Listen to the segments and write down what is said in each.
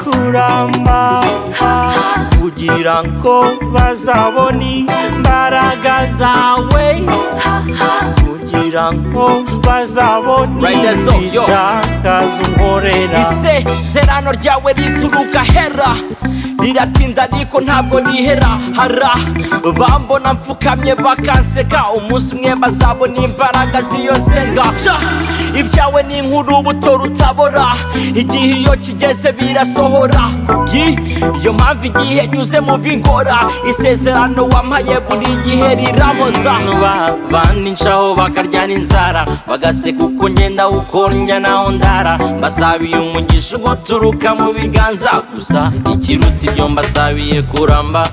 kuramba kugira ngo bazabone imbaraga zawe kugira ngo bazabone Rider Zone, yo. igitangaza unkorera ise serano ryawe rituruka hera riratinda ariko ntabwo rihera hara bambona mfukamye bakanseka umunsi umwe bazabona imbaraga z'iyo senga Ca! ibyawe ni nk'urubuto rutabora igihe iyo kigeze birasohora Kubwi- iyo mpamvu igihe nyuze mu bingora isezerano wampaye buri gihe riramoza bandicaho bakaryana inzara bagaseka uko ngenda uko njya naho ndara mbasabiye umugisha ubwo turuka mu biganza gusa ikiruta ibyo mbasabiye kuramba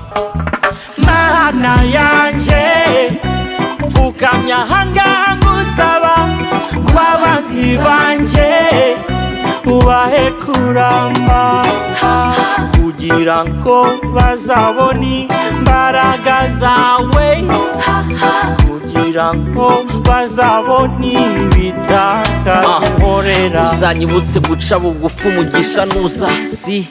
mana yanjye mfukamye ahangaha ngusaba kwabazi banjye ubahe kuramba kugira ngo bazabone imbaraga zawe kugira ngo bazabone ibitakaza Ah. unkorera uzanyibutse guca bugufi umugisha nuza si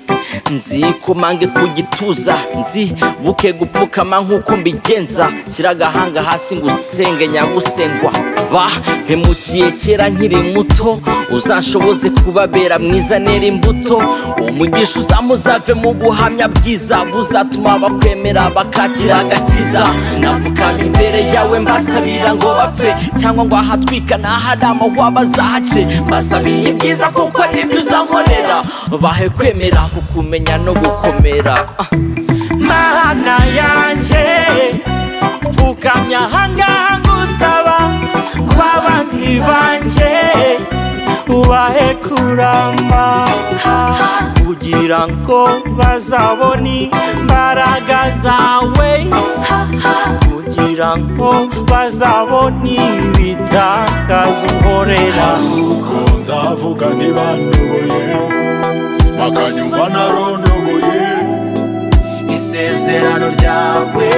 nzi ko mange ku gituza nzi buke gupfukama nk'uko mbigenza shyira agahanga hasi ngo usenge nyagusengwa ba mpemukiye kera nkiri muto uzanshoboze kubabera mwiza nera imbuto umugisha uzamuzave mu buhamya bwiza buzatuma abakwemera bakakira agakiza sinapfukama imbere yawe mbasabira ngo bapfe cyangwa ngo ahatwika n'ahari amahwa bazahace mbasabiye ibyiza kuko nibyo uzankorera bahe kwemera kukumenya no gukomera Ah. mana yanjye mfukamye ahangaha ngusaba kwabanzi banjye ubahe kuramba kugira ngo bazabone imbaraga zawe kugira ngo bazabone ibitakaza unkorera uko nzavuga ntibandoboye bakanyumva narondoboye isezerano ryawe